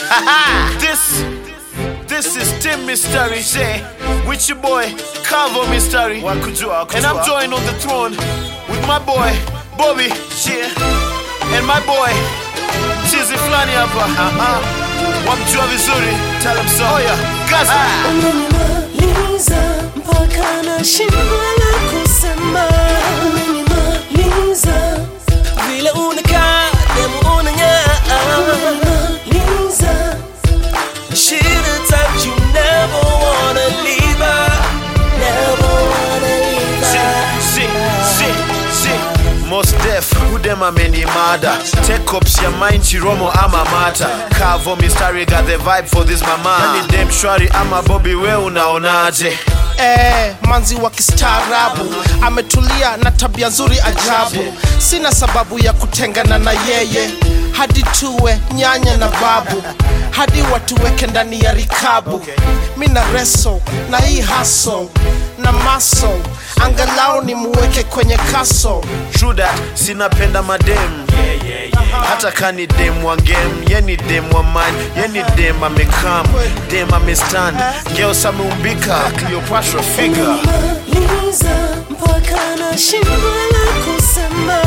this, this is Tim Mystery, say, with your boy, Calvo Mystery. And I'm joined on the throne with my boy, Bobby, yeah, and my boy, Chizi Flani hapa. Wamjua vizuri, tell him so. Oh yeah, Gaza. Umenimaliza mpaka nashindwa la kusema. Umenimaliza vile unakaa demu unang'aa. Umenimaliza shit a touch you never wanna leave her. Never wanna leave her. Si, si, si. Most def, udem amenimada Take ups ya mind chiromo ama mata Kavo mistari got the vibe for this mama Yani dem shwari ama Bobby we unaonaje Eh, manzi wa kistaarabu ametulia na tabia nzuri ajabu. Sina sababu ya kutengana na yeye, hadi tuwe nyanya na babu, hadi watuweke ndani ya rikabu. Mi na reso na hii haso na maso, angalau ni muweke kwenye kaso. True that, sinapenda madem hata kani dem wa game yeni dem wa man yeni dem amekam dem amestand girls ameumbika Cleopatra figure Umenimaliza mpaka nashindwa la kusema.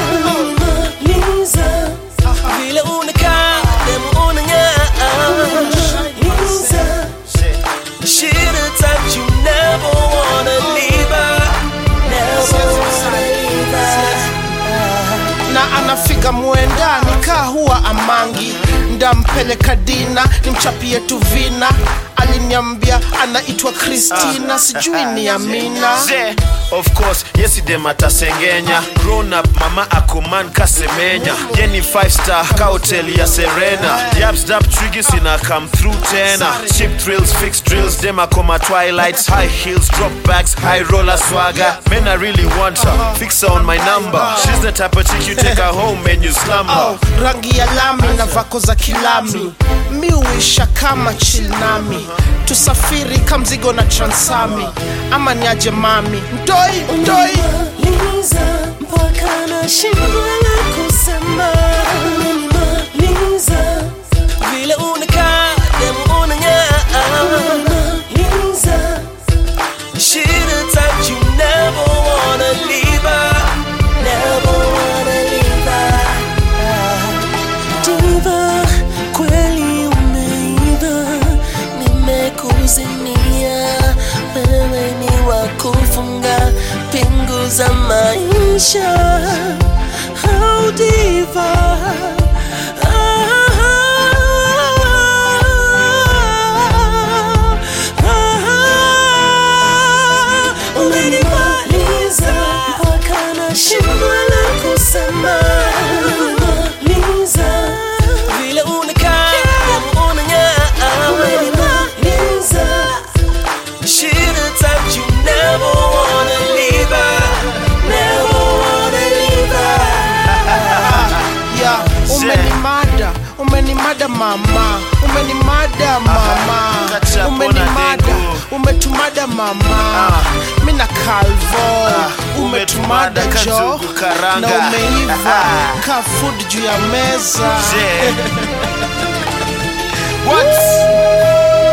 Umenimaliza vile unakaa demu unang'aa. Umenimaliza shit a touch you never wanna leave her. Never wanna leave her. na anafiga mwenda nikaa huwa amangi ndampeleka dina nimchapie tu vina aliniambia anaitwa kristina sijui ni amina Ze, of course yesidem atasengenya grown up mama akuman kasemenya yeni 5 star ka hoteli ya serena yapsdap trigis ina come through tena chip thrills fix drills dem akoma twilights high heels drop bags high roller swagger men i really want her fix her on my number she's the type of chick you take her home and you slumber oh, rangi ya lami na vako za kilami mi uisha kama chilnami tusafiri kamzigo na transami ama niaje mami mtoi mtoi Umenimaliza mpaka nashindwa la kusema. Umenimaliza vile unakaa demu unang'aa. Umenimaliza shit a touch you never wanna leave her. Never wanna leave her. Diva, kweli umeiva, nimekuzimia. Wewe ni wa kufunga pingu za maisha. Oh, diva. Umenimaliza mpaka nashindwa la kusema. Umenimaliza vile unakaa demu unang'aa. Umenimaliza shit a touch you never wanna leave her. Never wanna leave her. ya umenimada umenimada mama umenimada mama kacha pona umenimada dengu. umetumada mama mina kalvo umetumada umetumada jo kajugu karanga. na umeiva ka food juu ya meza Je. What?